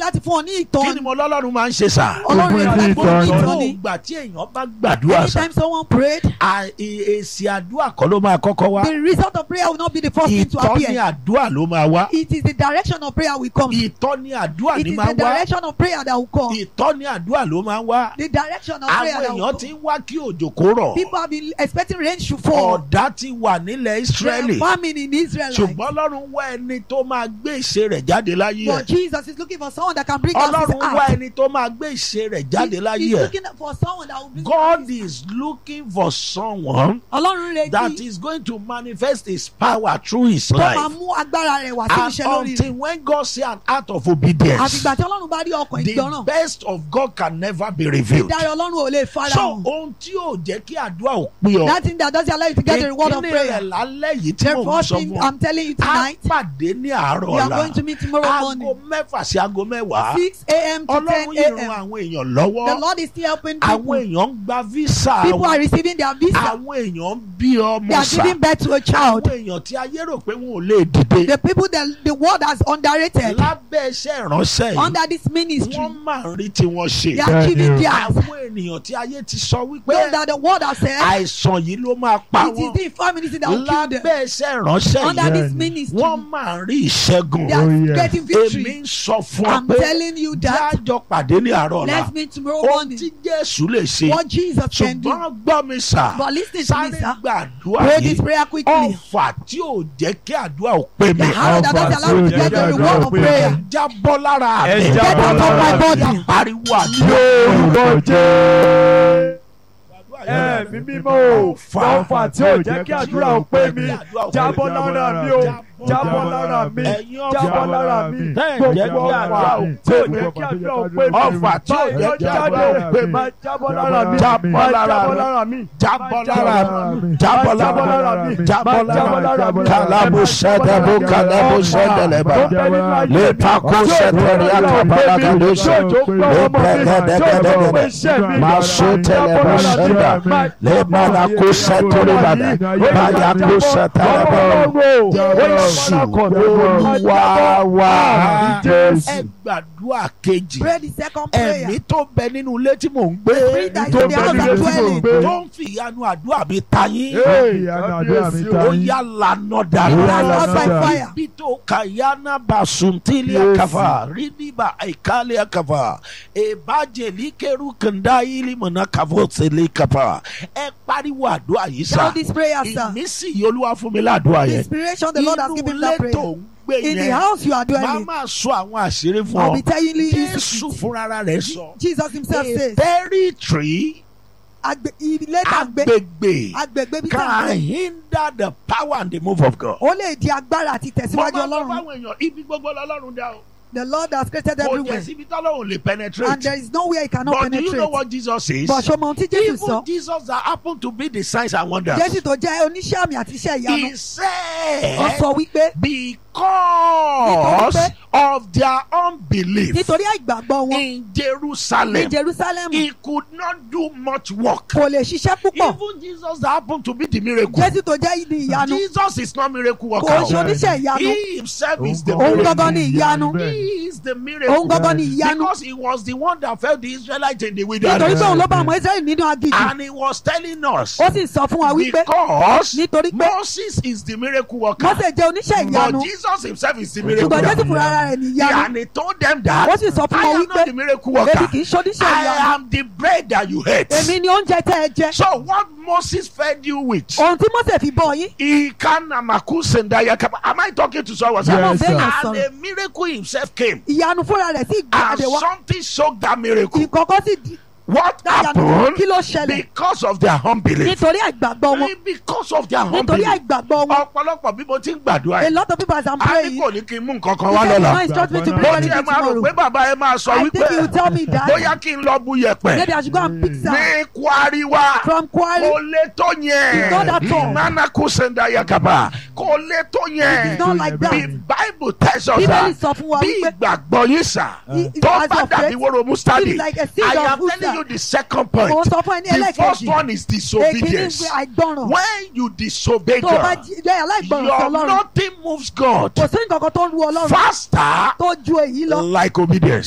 láti fún ọ ní kí ni ìtọ́ni mo lọ́lọ́run máa ń ṣe sà. ọlọ́run Fún rẹ̀ ẹni láti fún ọ ní ìtọ́ni. ìtọ́ni ìgbà tí èèyàn bá gbàdúrà sà anytime someone prayed à- e- èsì àdúrà kọ́ ló máa kọ́kọ́ wá the result of prayer will not be the first thing to ìtọ́ni appear àdúrà ló máa wá it is the direction of prayer will come ìtọ́ni àdúrà it ni is máa the wá direction of prayer that will come ìtọ́ni àdúrà ló máa wá the direction of prayer àwọn that will èèyàn come ti ń wá kí òjò kó rọ̀ people have been expecting rain to fall ọ̀dá ti wà nílẹ̀ there Ísírẹ́lì are famine in Israel ṣùgbọ́n Ọlọ́run wá ẹni tó máa gbé ìṣe rẹ̀ jáde láyé ẹ̀ but Jesus is looking for someone that can bring out his Ọlọ́run wá heart ẹni tó máa gbé ìṣe rẹ̀ jáde He- láyé he's ẹ̀ looking for someone that will bring out God his is looking for someone Ọlọ́run that retí is going to manifest his power through his tó máa life mú agbára rẹ̀ wá sí and iṣẹ́ lórí until rẹ̀ when God see an act of obedience àfìgbà tí Ọlọ́run bá rí ọkàn the ìgbọràn best of God can never be revealed ìdarí Ọlọ́run ò lè fara so hàn ohun tí yóò jẹ́ kí àdúrà ò pé ọ that thing that doesn't allow you to get the reward of ìkíni prayer rẹ̀ lálẹ́ yìí tí the mò ń first sọ thing fún ọ I'm telling you á tonight pàdé ní àárọ̀ we are ọ̀la going to meet tomorrow aago morning mẹ́fà sí aago mẹ́wàá six a.m. to ten ọlọ́run yìí ran a.m. àwọn èèyàn the lọ́wọ́ Lord is still helping àwọn people èèyàn ń gba visa people wọn are receiving their visa àwọn èèyàn ń bí they ọmọ are sà giving birth to a àwọn child èèyàn tí ayé rò pé wọn ò lè dìde the people that the world has underrated lábẹ́ iṣẹ́ ìránṣẹ́ yìí under this ministry wọ́n máa ń rí tí wọ́n ṣe they are giving Bẹ́ẹ̀ni o. theirs àwọn ènìyàn tí ayé ti sọ wípé those that the world has said àìsàn yìí ló máa pa it is wọn the infirmity that will kill them lábẹ́ iṣẹ́ ìránṣẹ́ under yìí this Bẹ́ẹ̀ni. ministry wọ́n máa ń rí ìṣẹ́gun they are Oh, yes. getting èmi victory ń sọ fún ọ I'm pé telling you that jájọ pàdé ní àárọ̀ ọ̀la let's meet tomorrow ohun morning tí Jésù lè ṣe what Jesus can do ṣùgbọ́n gbọ́ mi sà but listen to me sáré sir gbàdúrà pray this yìí prayer quickly ọ̀fà tí ò jẹ́ kí àdúrà ò pé mi the hand that doesn't allow you to get the Ọ̀fà tí ò reward jẹ́ of kí prayer àdúrà jábọ́ lára mi Ẹ get jábọ́ out of my lára body Yá pariwo àdúrà lórúkọ jẹ́ ẹ̀mí mímọ́ o ọ̀fà tí ò jẹ́ kí àdúrà ò pé mi jábọ́ lára mi o jábọ́ lára mi ẹ̀yin jábọ́ ọ̀fà lára mi Bẹ́ẹ̀ gbogbo jẹ́ kí ọ̀fà àdúrà ò tí ò jẹ́ kí àdúrà ò pé mi ọ̀fà tí ò jẹ́ kí àdúrà ò pé mi máa jábọ́ lára mi Jábọ́ máa lára jábọ́ mi. lára mi jábọ́ jábọ́ lára lára mi mi. jábọ́ Máa jábọ́ lára lára mi mi. jábọ́ Máa jábọ́ lára lára mi mi. kàlábù sẹ́dẹ̀bù kàlábù sẹ́dẹ̀lẹ̀bà lẹ́tàkó sẹ́tẹ̀rì àkàbàlàgàdóṣe lẹ́pẹ̀gẹ́dẹ́gẹ́dẹ́gẹ́dẹ́ masotẹlẹbà sẹ́dà lẹ́mọ̀nàkó sẹ́tẹ̀rìbàdà báyàkó sẹ́tẹ̀rẹ̀bà Jésù Olúwa wa ẹ gbàdúrà kejì pray the second prayer ẹ̀mí tó bẹ nínú ilé tí mò ń gbé spirit that is tó in the bẹ house nílé of tí mò ń dwelling gbé. tó ń fi ìyanu àdúrà mi ta yín ó Ó yá lànà That's dànù not by fire. ibi tó kàyánà bá suntili Yes. akafa rídìbà àìkálẹ̀ akafa ìbàjẹ́ líkẹ́rù kàndá ìlí mọ̀nà kàfọ́ tẹ̀lé kafa ẹ pariwo àdúrà yìí sá shout this prayer sir ìmísí yìí olúwa fún mi ládùúrà the yẹn inspiration the Lord has inú given ilé that tó prayer ń gbé in the yẹn house you are máa dwelling máa sọ àwọn àṣírí fún I'll ọ be telling you jésù fúnra rẹ̀ sọ Jesus himself a says territory agbe ilé tàgbé agbègbè agbègbè bí can tàgbé hinder the power and the move of God. ó lè di agbára àti mo tẹ̀síwájú máa ń sọ Ọlọ́run fáwọn èèyàn ibi gbogbo lọ́lọ́run dá o. the Lord has created kò jẹ́ everywhere síbi tọ́lọ́run lè and penetrate. there is nowhere he cannot but do you know penetrate what Jesus says? but ṣọmọ ohun tí Jésù even sọ Jesus that happen to be the signs and wonders. Jésù tó jẹ́ oníṣẹ́ àmì àti iṣẹ́ ìyanu he ó said sọ wípé because Nítorí of their unbelief nítorí àìgbàgbọ́ wọn in ní Jerusalem Jerusalem he could not do much work. kò lè ṣiṣẹ́ púpọ̀ even Jesus that happen to be the miracle. Jésù tó jẹ́ ìdí ìyanu Jesus is not miracle worker. kò ṣe oníṣẹ́ ìyanu He himself is the Òun miracle. gangan ni ìyanu He is the miracle. òun gangan ni ìyanu Because he was the one that fed the Israelites in the nítorí wilderness. pé òun ló bá àwọn Israẹli nínú aginjù And he was telling us ó sì sọ fún wa wípé because nítorí pé Moses is the miracle worker. Mósè jẹ́ oníṣẹ́ ìyanu But Jesus himself is the miracle ṣùgbọ́n Jésù worker. fúnra ara rẹ̀ ní ìyanu And he told them that ó sì sọ fún I wọn am wípé not the miracle èmi worker. kì í ṣe oníṣẹ́ I ìyanu am the bread that you ate. èmi ni oúnjẹ tẹ́ ẹ jẹ So what Moses fed you with? ohun tí Mósè fi bọ́ yín Ikanamakusendayakaba. Am I talking to someone? Yes, Yes, sir. sir. And a miracle himself came. ìyanu fúnra rẹ̀ sì And gbàdé wá something shocked that miracle. ìkọ̀kọ̀ sì di What dáyanu happened? kí ló ṣẹlẹ̀ Because of their unbelief. nítorí àìgbàgbọ́ wọn Because of their nítorí unbelief. àìgbàgbọ́ wọn Ọ̀pọ̀lọpọ̀ bí mo ti ń gbàdúrà a yìí. lot of people as I'm A ní praying kò ní kí n mú nǹkan kan he wá said lọ́la. no instruct me to bring Mo anything tiẹ̀ máa rò tomorrow pé bàbá ẹ máa sọ I think wípé he will tell me that bóyá kí n lọ bu yẹ̀pẹ̀ maybe I should go and pick some ní Kwari wá. from Kwari Kò lè tó yẹn. It's not that tall. Nanaku senda yakaba. Kò lè tó yẹn. it's not like The that Bible tells us bíbélì that sọ fún wa bí wípé ìgbàgbọ́ yín sà He- tó as bá your dàbí faith wóró mustadi is like a seed I of am mustard. telling you the second point òun sọ fún ẹni the first ẹlẹ́kẹ̀jì one is èkìní disobedience pé àìgbọràn when you disobey tó o bá God jí- jẹ́ aláìgbọràn sí your Ọlọ́run nothing moves God kò sí nǹkan kan tó ń ru Ọlọ́run faster tó ju èyí lọ like obedience.